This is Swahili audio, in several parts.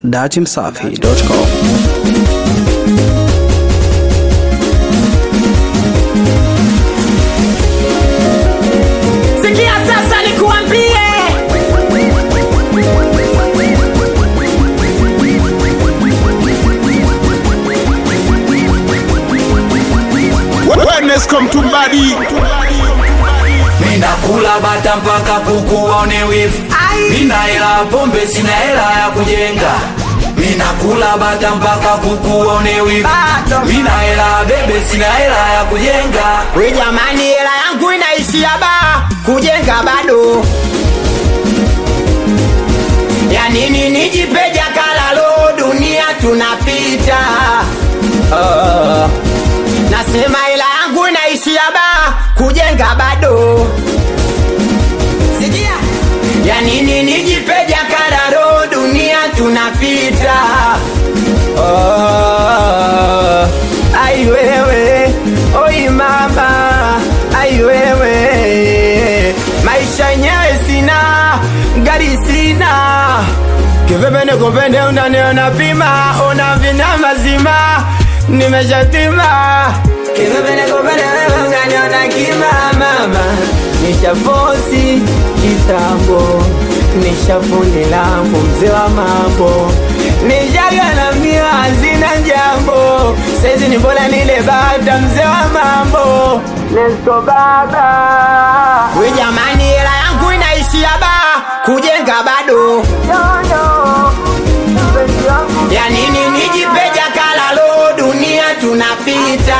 datimsafi.com Sikia sasa nikuambie, Wellness come to body. Ninakula bata mpaka kuku waone wivu. Nina hela pombe, sina hela ya kujenga. Ninakula bata mpaka kuku waone wivu. Nina hela bebe, sina hela ya kujenga. we jamani, hela yangu inaishia ba kujenga bado. Ya nini nijipeja kalalo, dunia tunapita. Ah, nasema hela yangu inaishia ba kujenga bado. Sikia, ya nini nijipeja kalalo, dunia tunapita. Oh, ai wewe, oi mama, ai wewe, maisha yenyewe sina, gari sina, kivipi nikupende unaniona pima, una vina mazima, nimeshatima, kivipi nikupende wewe unaniona kima, mama, nishafosi kitambo, nishafundi langu mzee wa mambo, nishagalamia hazina jambo, saizi ni bora nile bata mzee wa mambo, Nesto baba, we jamani, hela yangu inaishia ba kujenga bado ya nini nijipeja kalalo, dunia tunapita.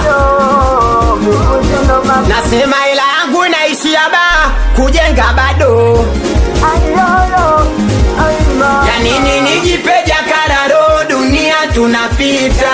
Nasema hela yangu inaishia ba kujenga bado ya nini nijipeja kalalo, dunia tunapita.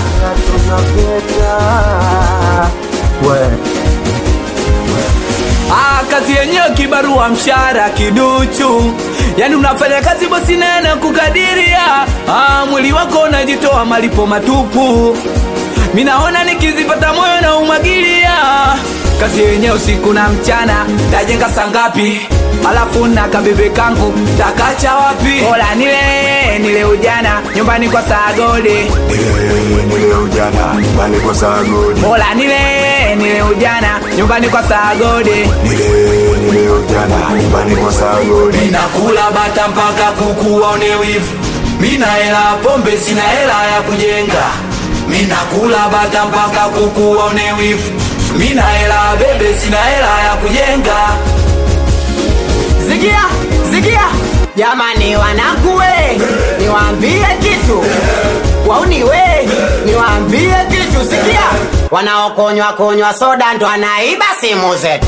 Ah, kazi yenyewe kibarua, mshahara kiduchu, yani unafanya kazi bosi nene kukadiria. Ah, mwili wako unajitoa malipo matupu, minaona nikizipata moyo na umwagilia. Kazi yenyewe usiku na mchana, tajenga sangapi? Alafu na kabebe kangu takacha wapi? Bora nile nile ujana nyumbani kwa sagode, Nile ujana nyumbani kwa sagodi. bora nile nile ujana nyumbani kwa sagode. Nile nile ujana nyumbani kwa sagodi. Ninakula bata mpaka kuku waone wivu. Mina hela pombe, sina hela ya kujenga. Minakula bata mpaka kuku waone wivu. Mina hela bebe, sina hela ya kujenga. Sikia, sikia jamani, wanakuwe niwaambie kitu, wauni we niwaambie kitu. Sikia, wanaokonywa konywa soda ndo anaiba simu zetu.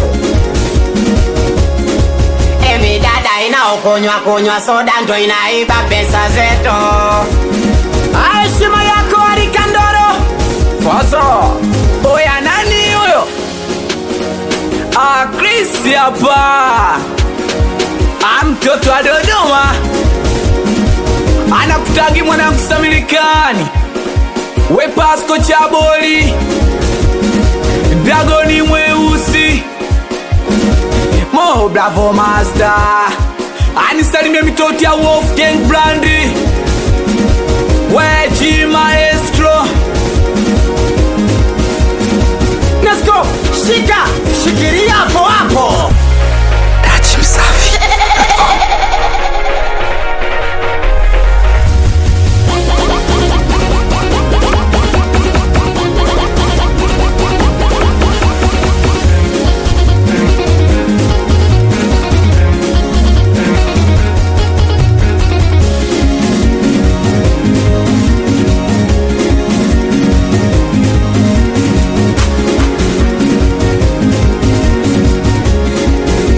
Emi dada inaokonywa konywa soda ndo inaiba pesa zetu. Heshima yako Alikandoro Faso, oya nani huyo? Ah, Chris hapa. Ah, mtoto wa Dodoma. Anakutagi mwanangu Samilikani. We Pasco Chaboli. Dragoni mweusi. Mo Bravo Master. Anisalimie mitoti ya Wolfgang Brandi. Weji Maestro. Let's go, shika shikilia hapo hapo.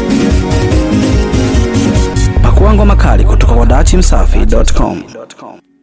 Pakua ngoma kali kutoka kwa datimsafi.com.